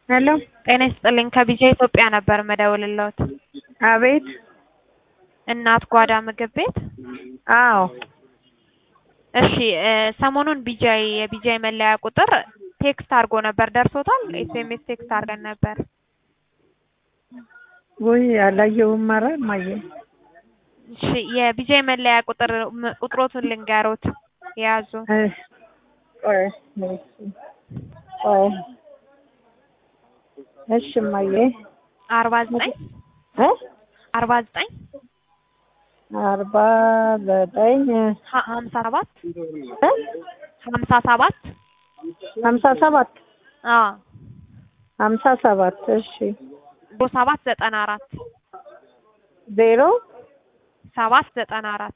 ሄሎ ጤና ይስጥልኝ ከቢጃ ኢትዮጵያ ነበር መደውልልዎት። አቤት እናት ጓዳ ምግብ ቤት? አዎ እሺ እ ሰሞኑን ቢጃይ የቢጃይ መለያ ቁጥር ቴክስት አድርጎ ነበር ደርሶታል? ኤስኤምኤስ ቴክስት አድርገን ነበር። ውይ አላየሁም። ኧረ እማዬ እሺ የቢጃይ መለያ ቁጥር ም- ቁጥሮቱን ልንገሮት የያዙ እ ቆይ እሺ ቆይ እሺ እማዬ አርባ ዘጠኝ እ አርባ ዘጠኝ አርባ ዘጠኝ ሀ- ሀምሳ ሰባት እ ሀምሳ ሰባት ሀምሳ ሰባት አዎ ሀምሳ ሰባት እሺ ዜሮ ሰባት ዘጠና አራት ዜሮ ሰባት ዘጠና አራት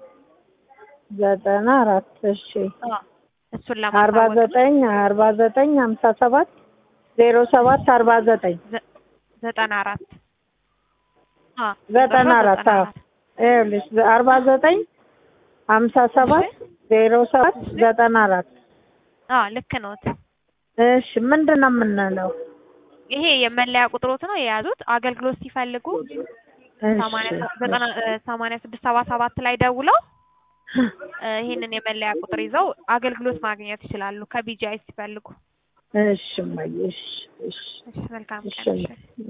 ዘጠና አራት እሺ አዎ እሱን አርባ ለማሳወቅ ዘጠኝ አርባ ዘጠኝ ሀምሳ ሰባት ዜሮ ሰባት አርባ ዘጠኝ ዘ- ዘጠና አራት አዎ ዘጠና አራት ዘጠና አዎ ይኸውልሽ አርባ ዘጠኝ ሀምሳ ሰባት ዜሮ ሰባት ዘጠና አራት አዎ ልክ ነዎት። እሺ ምንድን ነው የምንለው? ይሄ የመለያ ቁጥሮት ነው የያዙት። አገልግሎት ሲፈልጉ ሰማንያ እሺ ዘጠና እ ሰማንያ ስድስት ሰባ ሰባት ላይ ደውለው እ ይሄንን የመለያ ቁጥር ይዘው አገልግሎት ማግኘት ይችላሉ ከቢጂአይ ሲፈልጉ። እሺ እማዬ እሺ እሺ እሺ መልካም እሺ ቀን። እሺ።